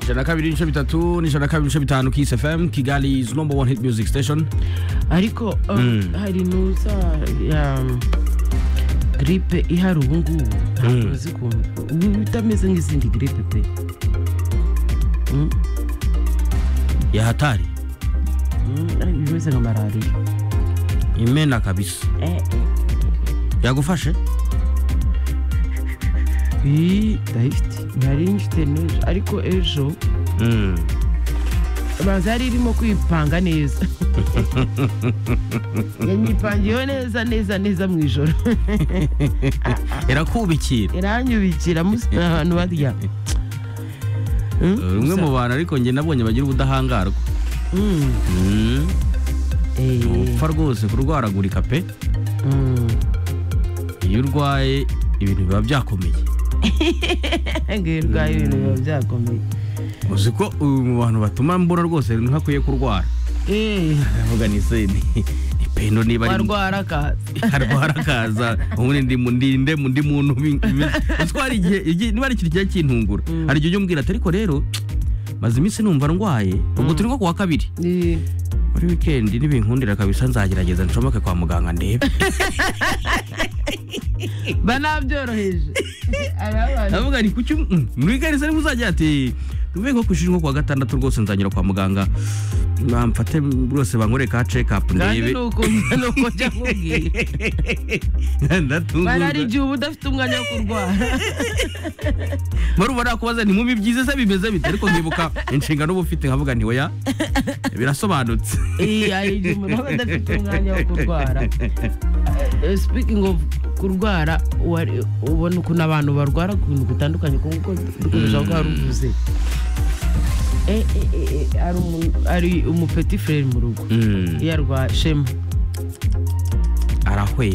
ijana na kabiri ibice bitatu n'ijana na kabiri ibice bitanu Kiss FM Kigali is number one hit music station ariko uh, hari nuza ya gripe ihari ubu ngubu ntabwo uzi ukuntu itameze nk'izindi gripe pe Mm, ya hatari mm, ari- imeze nka malariya imena kabisa Eh, yagufashe eh, ii, ndayifite ntari njite n'ejo ariko ejo Mm. baza yari irimo kwipanga neza yanyipangiyeho neza neza neza mu ijoro irakubikira iranyubikira musi ahantu barya Mm, umwe mu bantu ariko njye nabonye bagira ubudahangarwa Mm, Mm. eh, upfa rwose kurwaragurika pe mm. iyo urwaye ibintu biba byakomeye ngo iyo urwaye ibintu biba byakomeye uzi ko uyu mu bantu batuma mbura rwose ntakwiye kurwara Eh, aravuga ni se ni ni pendo niba ari warwara akaza arwara akaza ubundi ndi mu- ndi- nde mu- ndi muntu bi- bi- uzi ko hari igihe igihe- niba ari ikintu kijya kintungura hari igihe ujya umbwira ati ariko rero maze iminsi numva ndwaye ubwo turi nko ku wa kabiri Eh, muri wikendi nibinkundira kabisa nzagerageza ncomeke kwa muganga ndebe banabyoroheje Hari abantu- ndavuga ni kuki mm, muri gare se muzajya ati tuvuye nko ku ishuri nko ku wa gatandatu rwose nzanyura kwa muganga bamfate rwose bankoreye ka check up kandi ndebe ni ukuntu ni uko njya nkubwira ndatungurwa barari igihe uba udafite umwanya wo kurwara murumva nakubaza nti mubi byiza se bimeze bite ariko nkibuka inshingano uba ufite nkavuga nti oya birasobanutse Eh, hari igihe umuntu aba adafite umwanya wo kurwara Eh, speaking of kurwara wari- ubona ukuntu abantu barwara ku bintu bitandukanye kuko dukomeje ko hari uvuze Eh, eh, eh, eh, hari umu- hari umupeti frere mu rugo Mm. iyo arwaye shema